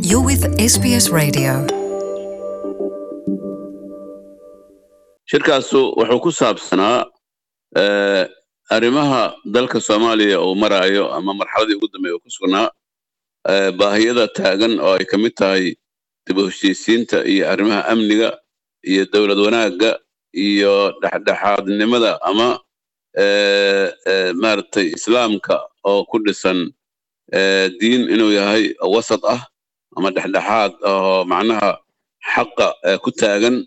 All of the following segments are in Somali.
You're with SBS Radio. shirkaasu wuxuu ku saabsanaa eh, arrimaha dalka soomaaliya uu maraayo ama marxaladii ugu dambeeya uu ku sugnaa eh, baahiyada taagan oo ay ka mid tahay dib u heshiisiinta iyo arrimaha amniga iyo dowlad wanaagga iyo dhexdhexaadnimada ama eh, eh, maaragtay islaamka oo ku dhisan eh, diin inuu yahay wasat ah ama dhexdhexaad oo macnaha xaqa eh, ku taagan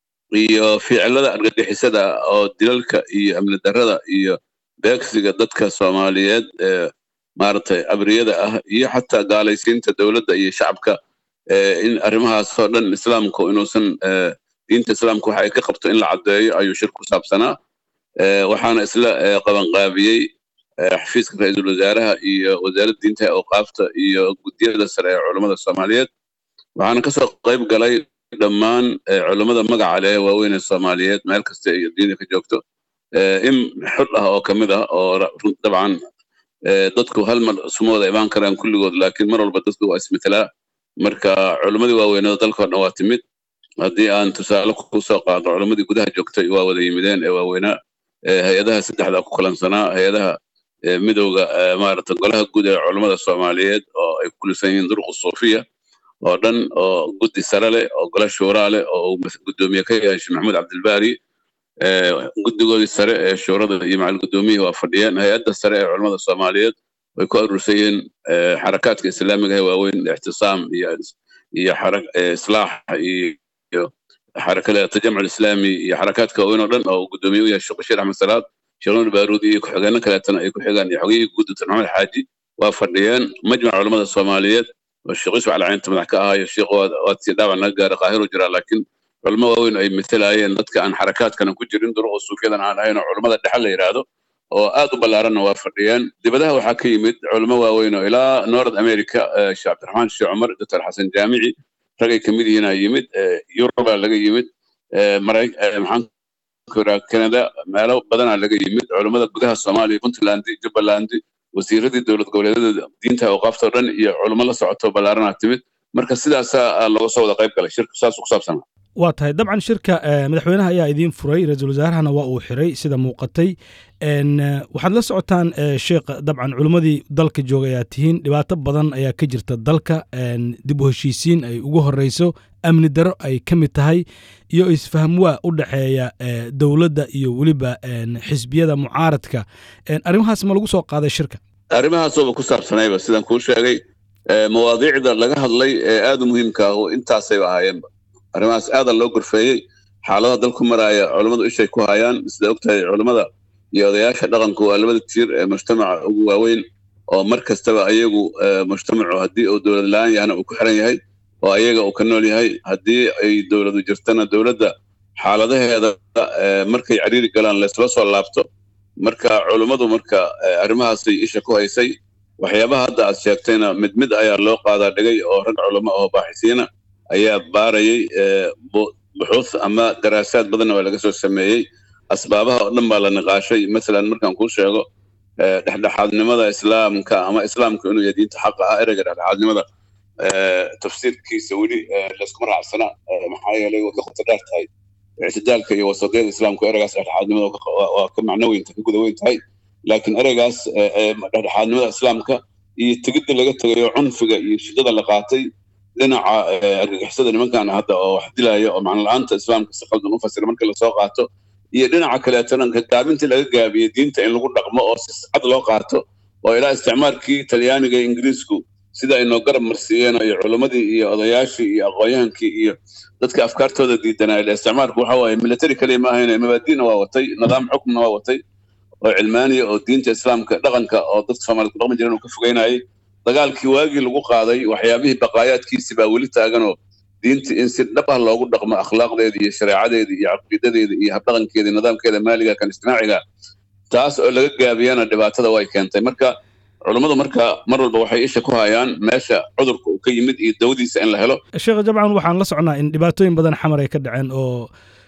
iyo ficilada argagixisada oo dilalka iyo amni darrada iyo beegsiga dadka soomaaliyeed ee maaragtay abriyada ah iyo xataa gaalaysiinta dowladda iyo shacabka ee in arrimahaasoo dhan islaamku inuusan ee, diinta islaamka waxa ay ka qabto in la caddeeyo ayuu shir ku saabsanaa ee, waxaana isla ee, qabanqaabiyey ee, xafiiska ra-iisul wasaaraha iyo wasaaradda diinta ee awqaafta iyo guddiyada sare ee culummada soomaaliyeed waxaana kasoo qayb galay dhammaan eh, culummada magaca leh ee waaweyn ee soomaaliyeed meel kasta ay adduunyada ka joogto eh, in xul ah oo ka mid ah oo ra- run- dabcan eh, dadku hal mar isuma wada imaan karaan kulligood laakiin mar walba dadku waa ismetelaa marka culummadii waaweynada dalkao dhan waa timid haddii aan tusaale ku soo qaado culummadii gudaha joogtay waa wada yimideen ee waaweynaa eh, hay-adaha saddexda ku kalansanaa hay-adaha eh, midowga eh, maaragta golaha guud ee culummada soomaaliyeed oo ay ku kulisan yihiin durqu suufiya oo dhan oo guddi sare leh oo golo shuuraa leh oo uu mas- guddoomiye ka yahay sheekh maxamuud cabdilbaari ee, guddigoodii sare ee shuurada iyo macal guddoomiyihii waa fadhiyeen hay-adda sare ee culimmada soomaaliyeed way ku aruursan yihiin ee, xarakaadka islaamiga ee waaweyn ixtisaam iyo iyo xara- ee, islaax iyo iyo xarakada tajamc islaami iyo xarakaadka waaweyn oo dhan oo uu guddoomiye u yahay sheekh bashiir axmed salaad sheekh nuur baaruudi iyo ku-xigeenno kaleetana ay ku xigaan iyo xogiyihii guud dr maxamed xaaji waa fadhiyeen majmac culimmada soomaaliyeed oo sheekh yusuf alcaynta madax ka ahayo sheekh waa waa sii dhaawac naga gaara qaahiru jiraa laakiin culimo waaweyn ay matalayeen dadka aan xarakaadkana ku jirin duruqa suufiyadan aan ahayn oo culimmada dhexe la yidhaahdo oo aad u ballaaranna waa fadhiyeen dibadaha waxaa ka yimid culimo waaweyn oo ilaa north america eh, sheekh cabdiraxmaan sheekh cumar doctor xasan jaamici ragay ka mid yihiin aa yimid eh, yuruba laga yimid eh, Maray- eh, maxaan ku idhaha canada meelo badanaa laga yimid culimmada gudaha soomaaliya puntland jubbaland wasiiradii dowlad goboleedyada diinta awqaafta oo dhan iyo culimo la socoto ballaaranaa timid marka sidaasaa ah, looga soo wada qayb galay shirku saasuu ku saabsanaa waa tahay dabcan shirka eh, madaxweynaha ayaa idiin furay ra-iisul wasaarahana waa uu xiray sida muuqatay En, eh, waxaad la socotaan eh, sheekh dabcan culimmadii dalka jooga ayaa tihiin dhibaato badan ayaa ka jirta dalka en, dib u heshiisiin ay ugu horeyso amni daro ay ka mid tahay iyo isfahamwaa u dhexeeya eh, dowladda iyo weliba en, xisbiyada mucaaradka En, arrimahaas ma lagu soo qaaday shirka arrimahaasooba ku saabsanayba sidaan kuu sheegay eh, mawaadiicda laga hadlay ee aad u muhiimka ah oo intaasayba ahaayeenba arrimahaas aadaa loo gorfeeyey xaaladaha dalku maraaya culummadu ishay ku hayaan sida ogtahay culummada iyo odayaasha dhaqanku waa labada tiir ee mujtamaca ugu waaweyn oo mar kastaba ayagu eh, mujtamacu haddii uu dowlad la-aan yahana uu ku xiran yahay oo ayaga uu ka nool yahay haddii ay dowladu jirtana dowladda xaaladaheeda eh, markay cariiri galaan laysla soo laabto marka culummadu marka eh, arrimahaasay isha ku haysay waxyaabaha hadda aad sheegtayna mid mid ayaa loo qaadaa dhigay oo rag culamo oo baaxisiina ayaa baarayay eh, bu- buxuuth ama daraasaad badanna waa laga soo sameeyey asbaabaha oo dhan baa la niqaashay masalan markaan kuu sheego eh, dhexdhexaadnimada islaamka ama islaamka inuu yahay diinta xaqa ah ereyga dhexdhexaadnimada eh, tafsiirkiisa weli eh, layskuma raacsana eh, maxaa yeelay way ka qoto dheer tahay ictidaalka iyo wasaqyada islaamku ereygaas dhexdhexaadnimada waa ka- waa- waa ka macno weynta ka guda weyn tahay laakiin ereygaas eh, eh, dhexdhexaadnimada islaamka iyo tegidda laga tegayo cunfiga iyo shidada la qaatay dhinaca eh, argagixisada nimankan hadda oo wax dilaya oo macno la-aanta islaamka si qaldan u fasira marka lasoo qaato iyo dhinaca kaleetona ka gaabintii laga gaabiyey diinta in lagu dhaqmo oo si cad loo qaato oo ilaa isticmaalkii talyaaniga iyo ingiriisku sida ay noo garab marsiiyeen iyo culimmadii iyo odayaashii iyo aqoonyahankii iyo dadka afkaartooda diidanaa ile isticmaalku waxa waaye military kaliya ma ahayn mabaadiina waa watay nidaam xukmna waa watay oo cilmaaniya oo diinta islaamka dhaqanka oo dadka soomaaliyed ku dhaqmi jireen uu ka fogeynayay dagaalkii waagii lagu qaaday waxyaabihii baqaayaadkiisi baa weli taaganoo diinta in si dhab ah loogu dhaqmo akhlaaqdeeda iyo shareecadeeda iyo caqiidadeeda iyo habdhaqankeeda iyo nidaamkeeda maaliga kan ijtimaaciga taas oo laga gaabiyana dhibaatada way keentay marka culummadu marka mar walba waxay isha ku hayaan meesha cudurka uu ka yimid iyo dawadiisa in la helo sheekh jabcan waxaan la socnaa in dhibaatooyin badan xamar ay ka dhaceen oo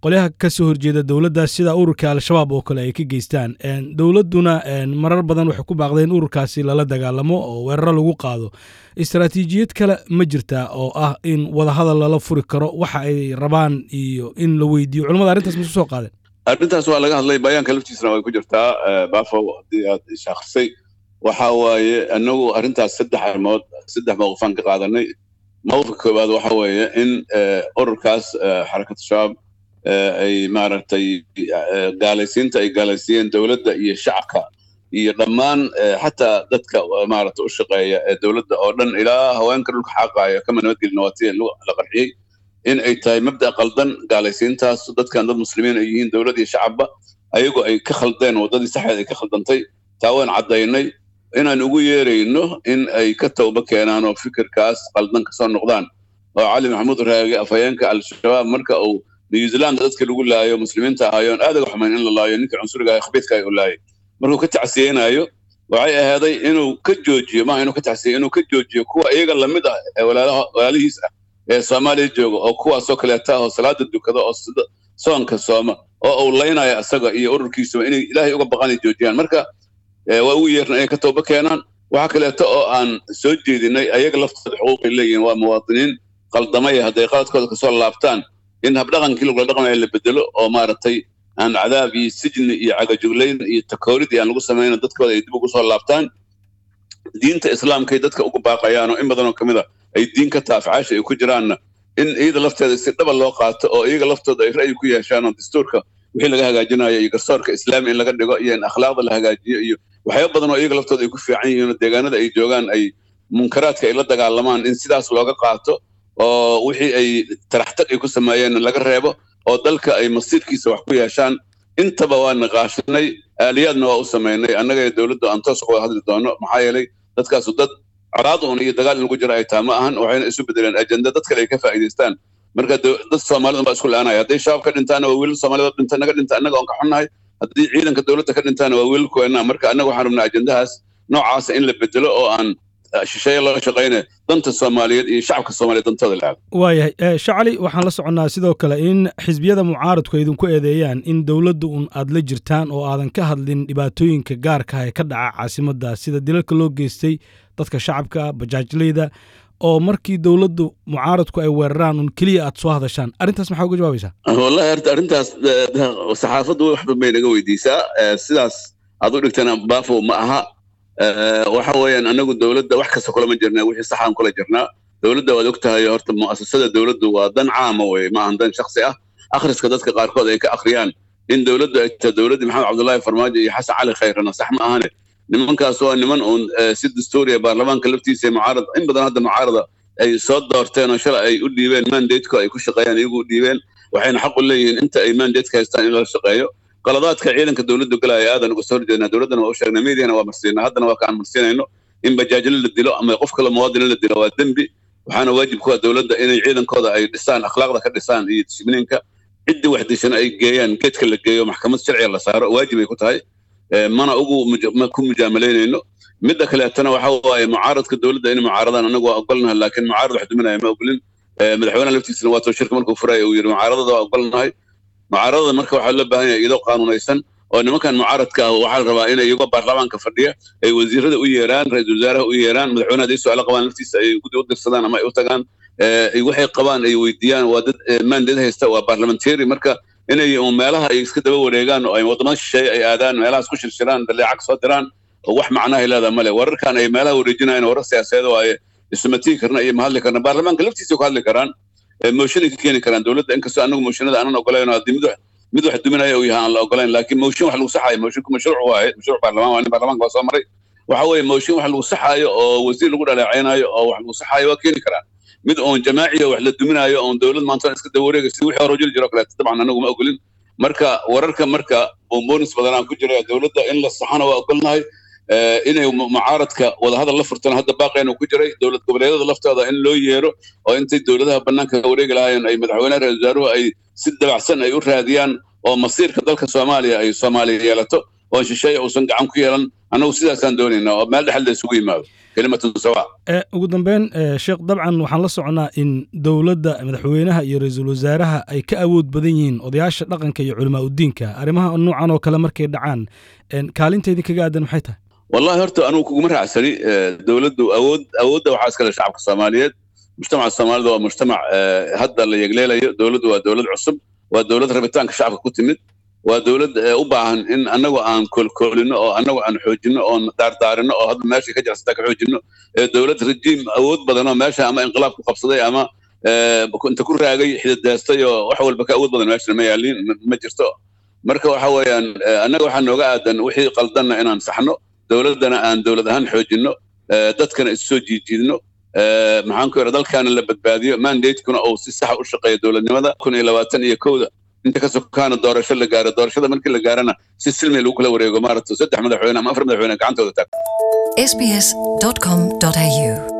qolyaha ka soo horjeeda dowladda sida ururka al-shabaab oo kale ay ka geystaan dowladduna marar badan waxay ku baaqdeen ururkaasi lala dagaalamo oo weeraro lagu qaado istaraatiijiyad kale ma jirtaa oo ah in wadahadal lala furi karo waxa ay rabaan iyo in la weydiiyo culamada arrintaas masu soo qaadeen arrintaas waa laga hadlay bayaanka laftiisana way ku jirtaa bafow haddii aad ishaakhrisay waxa waaye annagu arrintaas saddex arrimood saddex mawqifaan ka qaadanay mawqifka koowaad waxa weeye in ururkaas xarakatu shabaab ay maaragtay gaalaysiinta ay gaalaysiiyeen dowladda iyo shacabka iyo dhammaan xataa dadka maaragta u shaqeeya ee dowladda oo dhan ilaa haweenka dhulka xaaqaaya kama nabadgelin waa tii la qarxiyey in ay tahay mabda qaldan gaalaysiintaas dadkan dad muslimiin ay yihiin dowlad iyo shacabba ayagoo ay ka khaldeen waddadii saxeed ay ka khaldantay taa waan caddaynay inaan ugu yeerayno in ay ka tawba keenaan oo fikirkaas qaldan kasoo noqdaan oo cali maxamuud raage afhayeenka al-shabaab marka uu new zealand dadka lagu laayo muslimiinta ahaayoon aad uga xumayn in la laayo ninka cunsuriga ah khabiidka ay u laayay markuu ka tacsiyeynayo waxay ahaaday inuu ka joojiyo maaha inuu ka tacsiyeyo inuu ka joojiyo kuwa iyaga lamid ah ee walaalihiis ah ee soomaaliya jooga oo kuwaasoo kaleeta oo salaada dukada oo soonka sooma oo uu laynaya isaga iyo ururkiisuba inay ilaahay uga baqanay joojiyaan marka waa ugu yeerna inay ka tooba keenaan waxa kaleeto oo aan soo jeedinay ayaga laftooda xuquuqay leeyihiin waa muwaadiniin qaldamaya hadday qaladkooda kasoo laabtaan in habdhaqankii lagula dhaqmaya la bedelo oo maaragtay aan cadaab iyo sijni iyo cagajuglayn iyo takoorid aan lagu samayna dadkooda ay dib ugu soo laabtaan diinta islaamkay dadka ugu baaqayaan oo in badanoo ka mid a ay diin ka taafcaasha ay ku jiraanna in iyada lafteeda si dhaba loo qaato oo iyaga laftooda ay ra'yi ku yeeshaan oo dastuurka wixii laga hagaajinayo iyo garsoorka islaami in laga dhigo iyo in akhlaaqda la hagaajiyo iyo waxyaaba badan oo iyaga laftooda ay ku fiican yihiin oo deegaanada ay joogaan ay munkaraadka ay la dagaalamaan in sidaas looga qaato oo wixii ay taraxtag ay ku sameeyeen laga reebo oo dalka ay masiirkiisa wax ku yeeshaan intaba waa niqaashinay aaliyaadna waa u samaynay annaga ee dowladda aan toos uga hadli doono maxaa yeelay dadkaasu dad colaad uun iyo dagaal in lagu jiro ay taha ma ahan waxayna isu bedeleen ajenda dad kale ay ka faa'iidaystaan marka dad soomaalida baa isku la-aanaya hadday shabaab ka dhintaana waa wiilal soomaalida dhinta naga dhinta annaga oon ka xunnahay haddii ciidanka dowladda ka dhintaana waa wiilal kuweena marka annaga waxaan rabnaa ajendahaas noocaasa in la bedelo oo aan shisheeye loo shaqaynayo danta soomaaliyeed iyo shacabka soomaaliyeed dantooda la waayahay shacali waxaan la soconnaa sidoo kale in xisbiyada mucaaradku ay idinku eedeeyaan in dowladda un aad la jirtaan oo aadan ka hadlin dhibaatooyinka gaarka ah ee ka dhaca caasimadda sida dilalka loo geystay dadka shacabka bajaajleyda oo markii dowladdu mucaaradku ay weeraraan un keliya aad soo hadashaan arrintaas maxaa uga jawaabaysaa wallahi horta arrintaas saxaafaddu wax badan bay naga weydiisaa sidaas aad u dhigtana baafo ma aha waxa weeyaan anagu dowladda wax kasta kulama jirna wixii saxaan kula jirnaa dowladda waad og tahay horta mu'asasada dowladdu waa dan caama weye ma ahan dan shaksi ah akhriska dadka qaarkood ay ka akhriyaan in dowladdu ay tahay dowladdii maxamed cabdullaahi farmaajo iyo xasan cali khayrana sax ma ahane nimankaas waa niman uun si dastuuriya baarlamaanka laftiisa mucaarad in badan hadda mucaarada ay soo doorteen oo shalay ay u dhiibeen mandateku ay ku shaqeeyaan iyagu u dhiibeen waxayna xaq u leeyihiin inta ay mandateka haystaan in lala shaqeeyo qaladaadka ciidanka dowladdu galaya aadan uga soo horjeednaa dowladdana waa u sheegnay meediana waa marsiinaa haddana waa kaan marsiinayno in bajaajilo la dilo ama qof kale muwaadina la dilo waa dembi waxaana waajib ku ah dowladda inay ciidankooda ay dhisaan akhlaaqda ka dhisaan iyo dishibliinka ciddii wax dishana ay geeyaan geedka la geeyo maxkamad sharciga la saaro waajib ay ku tahay mana ugu ku mujaamalaynayno midda kaleetana waxa waaye mucaaradka dowladda inay mucaaradaan anagu waa ogolnahay laakiin mucaarad wax duminaya ma ogolin madaxweynaha laftiisana waa too shirka markuu furaya uu yidhi mucaaradada waa ogolnahay mucaaradada marka waxaa loo baahan yahay iyadoo qaanuunaysan oo nimankan mucaaradka ah waxaa la rabaa inay iyagoo baarlamaanka fadhiya ay wasiirada u yeeraan ra-iisul wasaaraha u yeeraan madaxweynaha hadday su-aalo qabaan laftiisa ay gudi u dirsadaan ama ay u tagaan waxay qabaan ay weydiiyaan waa dad mandate haysta waa parliamentary marka inay meelaha ay iska daba wareegaan oo ay wadamada shisheeye ay aadaan meelahaas ku shirshiraan daleecag soo diraan oo wax macnahay leedaha male wararkan ay meelaha wareejinayaan warar siyaasadeed waaye isma tii karna iyo ma hadli karna baarlamaanka laftiisa ku hadli karaan mooshinay ka keeni karaan dowladda inkastoo anagu mooshinada aanan ogolayn haddii mid wax mid wax duminaya uu yahay aan la ogolayn laakiin mooshin wax lagu saxaayo moshinku mashruuc waaye mashruuc baarlamaan waa nin baarlamaanka waa soo maray waxa weeye mooshin wax lagu saxaayo oo wasiir lagu dhaleecaynayo oo wax lagu saxaayo waa keeni karaan mid oon jamaaciya wax la duminaayo oon dowlad maanta iska daba wareegay sidii wixii hore jiri jiro kaleeto dabcan anagu ma ogolin marka wararka marka bomboonis badanaan ku jira dowladda in la saxana waa ogolnahay inay mucaaradka wadahadal la furtana hadda baaqeenu ku jiray dowlad goboleedyada laftooda in loo yeero oo intay dowladaha bannaanka wareegi lahaayeen ay madaxweynaha ra-isul wasaaruhu ay si dabacsan ay u raadiyaan oo masiirka dalka soomaaliya ay soomaaliya yeelato oo shisheeye uusan gacan ku yeelan annagu sidaasaan doonaynaa oo meel dhexal la isugu yimaado kelimatun sawa ugu dambeyn sheekh dabcan waxaan la soconnaa in dowladda madaxweynaha iyo ra-iisul wasaaraha ay ka awood badan yihiin odayaasha dhaqanka iyo culamaa udiinka arrimaha noocan oo kale markay dhacaan kaalinteedii kaga aadan maxay tahay wallahi horta anugu kuguma raacsani dowladdu awood awoodda waxaa iskale shacabka soomaaliyeed mujtamaca soomaalida waa mujtamac hadda la yegleelayo dowladdu waa dowlad cusub waa dowlad rabitaanka shacabka ku timid waa dowlad u baahan in annagu aan koolkoolino oo annagu aan xoojino oon daardaarino oo hadda meesha ka jirsataa ka xoojino dowlad rajiim awood badan oo meesha ama inqilaab ku qabsaday ama inta ku raagay xidideestay oo wax walba ka awood badan meesha ma yaaliin ma jirto marka waxa weeyaan annaga waxaa nooga aadan wixii qaldanna inaan saxno dowladdana aan dowlad ahaan xoojino dadkana isu soo jiijiidno maxaan ku yidha dalkaana la badbaadiyo mandatekuna uu si saxa u shaqeeyo dowladnimada kun iyo labaatan iyo kowda inta ka sokaana doorasho la gaaro doorashada markii la gaarana si silmi lagu kala wareego maaragta saddex madaxweyne ama afar madaxweyne gacantooda taag sbs.com.au